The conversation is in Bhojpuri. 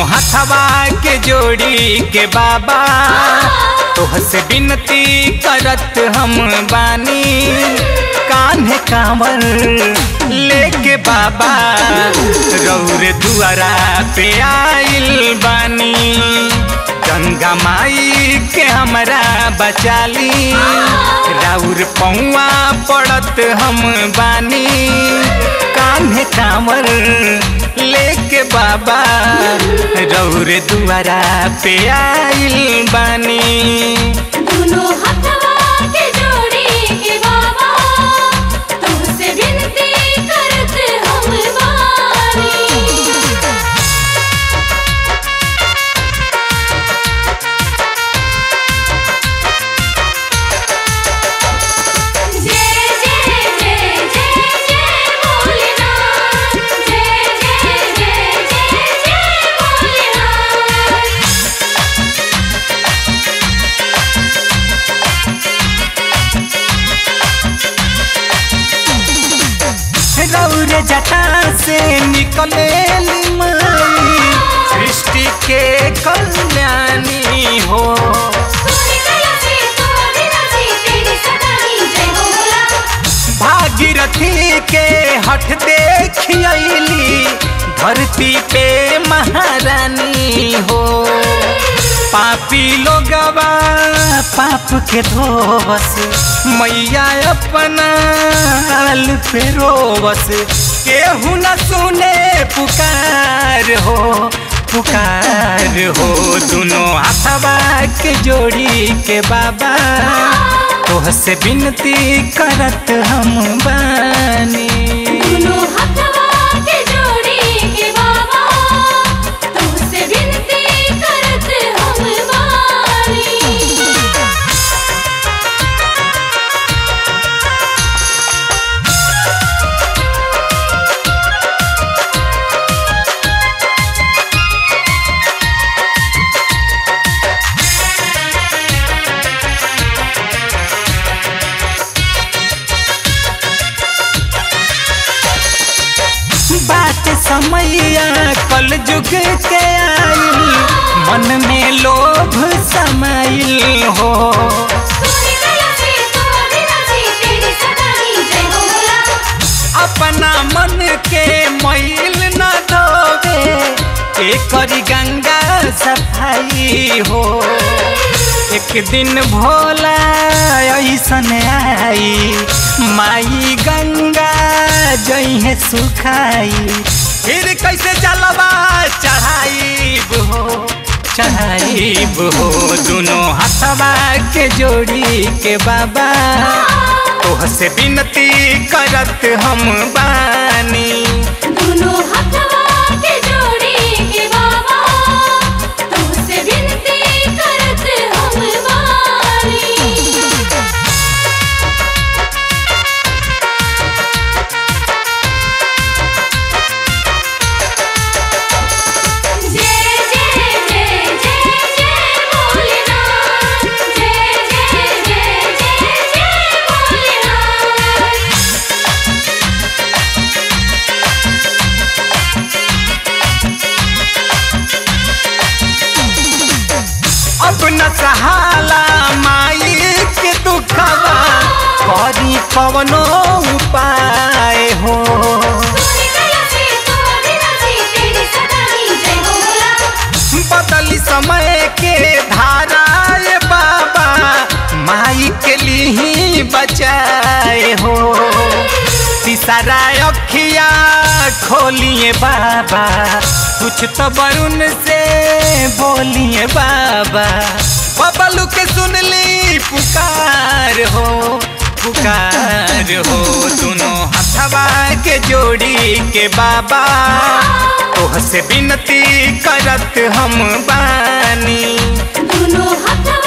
हथवा के जोड़ी के बाबा तोहसे विनती करत हम बानी कान्हे कांवर लेके बाबा रौर दुआरा पे आइल बानी गंगा माई के हमरा बचाली राउर पौआ पड़त हम बानी कान्हे कांवर लेके बाबा रौर दुआरा पे आइल बानी दुनो हथवा के जोड़ी के बाबा तुमसे विनती करत हम बानी जय जय जय जय जय भोलेनाथ जय जय जय जय जय भोलेनाथ रौर जटा से निकले माई सृष्टि के कल्याणी हो तूने कला से तू अविनाशी तेरी सदा ही जय हो भोला भागीरथी के हट देखियली धरती पे महारानी हो पापी लोगवा पाप के धोवस मैया अपना हाल पे रोवस केहू न सुने पुकार हो पुकार हो दोनों हाथवा के जोड़ी के बाबा तोहसे विनती करत हम बानी दुनो हथवा के जोड़ी के बाबा तुमसे विनती करत हम बानी बात समैया कल जुग के आइल मन में लोभ समाइल हो तूने कला से तू अविनाशी तेरी सदा ही जय हो भोला अपना मन के मैल न धोवे के करी गंगा सफाई हो एक दिन भोला ऐसन आई माई गंगा जइहे सुखाई फिर कैसे जलवा चढ़ाईब हो चढ़ाईब हो दोनों हाथवा के जोड़ी के बाबा तोहसे विनती करत हम बानी दुनो हथवा के जोड़ी के बाबा तुमसे विनती करत हम बानी जय जय जय जय जय भोलेनाथ जय जय जय जय जय भोलेनाथ अब न सहाला माई के दुखवा करी कवनो उपाय हो तूने कला से तू अविनाशी तेरी सदा ही जय हो भोला बदली समय के धारा ये बाबा माई के लिए बचाए हो तीसरा अखिया खोलिए बाबा कुछ तो वरुण से बोलिए बाबा बबलू के सुन ली पुकार हो पुकार हो दोनों हथवा के जोड़ी के बाबा तोहसे विनती करत हम बानी दुनो हथवा